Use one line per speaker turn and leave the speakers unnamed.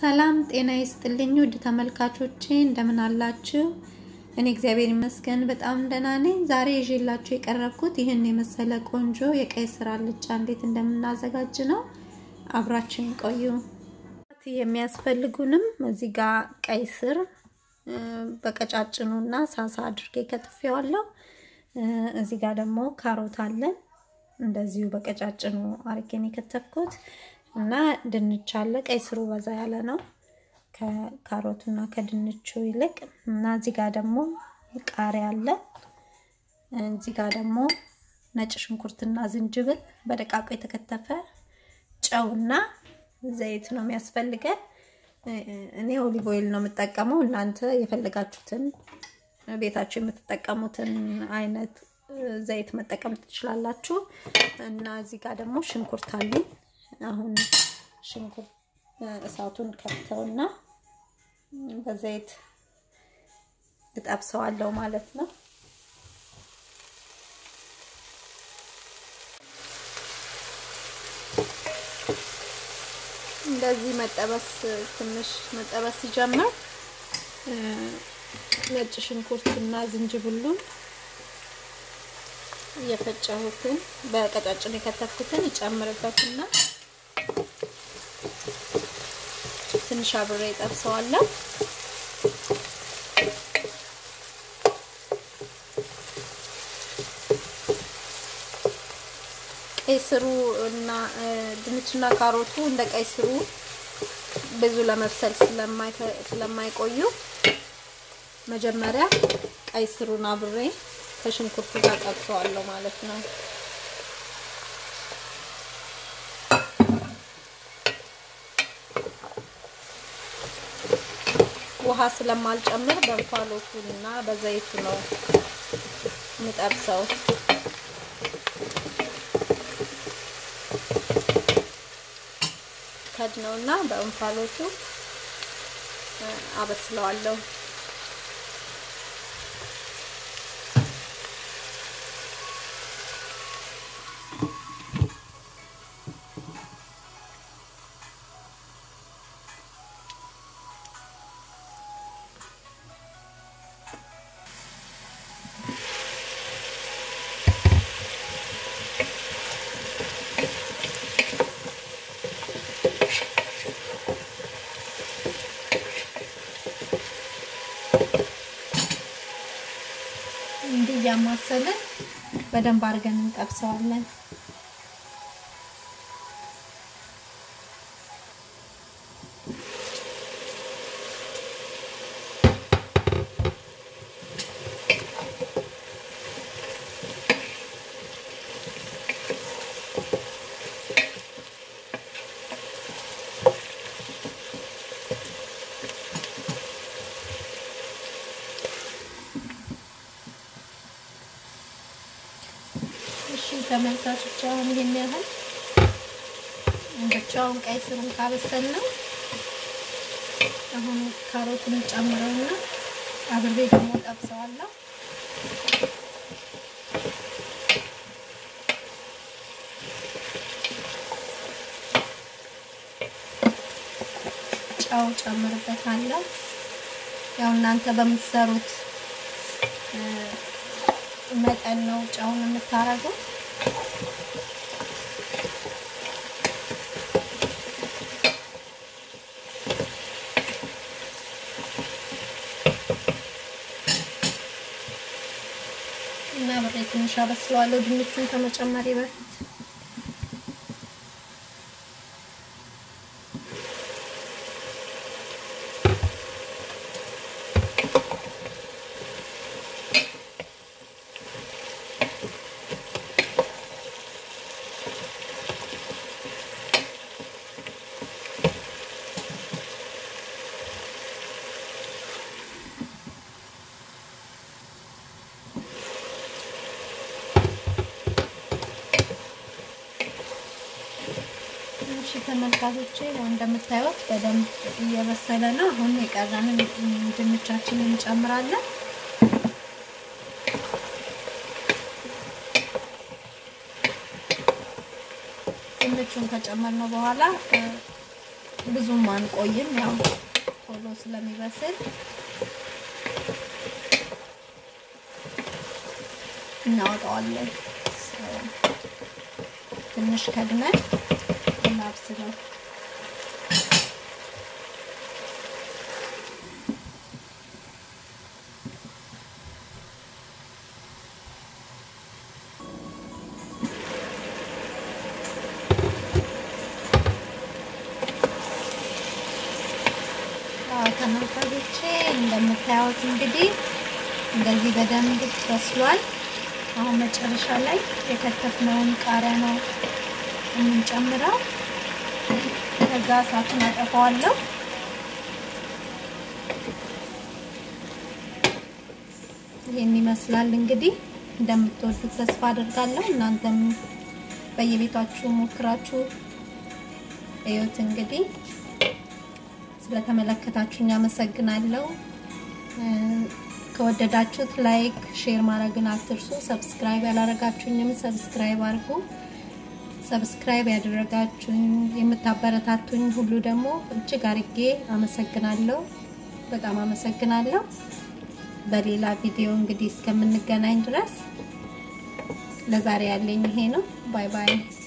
ሰላም ጤና ይስጥልኝ ውድ ተመልካቾቼ እንደምን አላችሁ? እኔ እግዚአብሔር ይመስገን በጣም ደህና ነኝ። ዛሬ ይዤላችሁ የቀረብኩት ይህን የመሰለ ቆንጆ የቀይ ስር አልጫ እንዴት እንደምናዘጋጅ ነው። አብራችን ቆዩ። የሚያስፈልጉንም እዚህ ጋር ቀይ ስር በቀጫጭኑና ሳሳ አድርጌ ከትፌዋለሁ። እዚህ ጋር ደግሞ ካሮት አለን እንደዚሁ በቀጫጭኑ አርጌን የከተፍኩት እና ድንች አለ። ቀይ ስሩ በዛ ያለ ነው ከካሮቱና ከድንቹ ይልቅ እና እዚህ ጋር ደግሞ ቃሪያ አለ። እዚህ ጋር ደግሞ ነጭ ሽንኩርትና ዝንጅብል በደቃቁ የተከተፈ ጨውና ዘይት ነው የሚያስፈልገን። እኔ ኦሊቭ ኦይል ነው የምጠቀመው። እናንተ የፈለጋችሁትን ቤታችሁ የምትጠቀሙትን አይነት ዘይት መጠቀም ትችላላችሁ። እና እዚህ ጋር ደግሞ ሽንኩርት አለኝ። አሁን ሽንኩርት እሳቱን ከፍተውና በዘይት እጠብሰዋለሁ ማለት ነው። እንደዚህ መጠበስ ትንሽ መጠበስ ሲጀምር ነጭ ሽንኩርትና ዝንጅብሉን እየፈጨሁትን በቀጫጭን የከተፍኩትን እጨምርበትና ትንሽ አብሬ ጠብሰዋለሁ። ቀይ ስሩ እና ድንችና ካሮቱ እንደ ቀይ ስሩ ብዙ ለመብሰል ስለማይቆዩ መጀመሪያ ቀይ ስሩን አብሬ ከሽንኩርቱ ጋር ጠብሰዋለሁ ማለት ነው። ውሃ ስለማልጨምር በእንፋሎቱ እና በዘይቱ ነው የምጠብሰው። ከድነውና በእንፋሎቱ አበስለዋለሁ። እንዲህ እያማሰልን በደንብ አድርገን እንጠብሰዋለን። እሺ ተመልካቾች አሁን ይሄን ያህል ብቻውን ቀይ ስሩን ካበሰል ነው። አሁን ካሮቱን ጨምረውና አብሬ ደግሞ ጠብሰዋለሁ። ጨው ጨምርበታለሁ። ያው እናንተ በምትሰሩት መጠን ነው ጨውን የምታረገው። እና ብሬ ትንሽ አበስለዋለሁ ድንቹን ከመጨመሪ በፊት እሺ ተመልካቾቼ ያው እንደምታዩት በደንብ እየበሰለ ነው። አሁን የቀረንን ድንቻችንን እንጨምራለን። ድንቹን ከጨመርነው በኋላ ብዙም አንቆይም፣ ያው ቶሎ ስለሚበስል እናወጣዋለን። ትንሽ ከድነን እናብስለው። ተመልካቾቼ እንደምታዩት እንግዲህ እንደዚህ በደንብ በስሏል። አሁን መጨረሻ ላይ የከተፍነውን ቃሪያ ነው የምንጨምረው። ከዛ እሳቱን አጠፋዋለሁ። ይህን ይመስላል እንግዲህ እንደምትወዱት ተስፋ አድርጋለሁ። እናንተም በየቤታችሁ ሞክራችሁ እዩት። እንግዲህ ስለተመለከታችሁኝ አመሰግናለሁ። ከወደዳችሁት ላይክ፣ ሼር ማድረግን አትርሱ። ሰብስክራይብ ያላረጋችሁኝም ሰብስክራይብ አድርጉ። ሰብስክራይብ ያደረጋችሁኝ የምታበረታቱኝ ሁሉ ደግሞ እጅግ አርጌ አመሰግናለሁ። በጣም አመሰግናለሁ። በሌላ ቪዲዮ እንግዲህ እስከምንገናኝ ድረስ ለዛሬ ያለኝ ይሄ ነው። ባይ ባይ።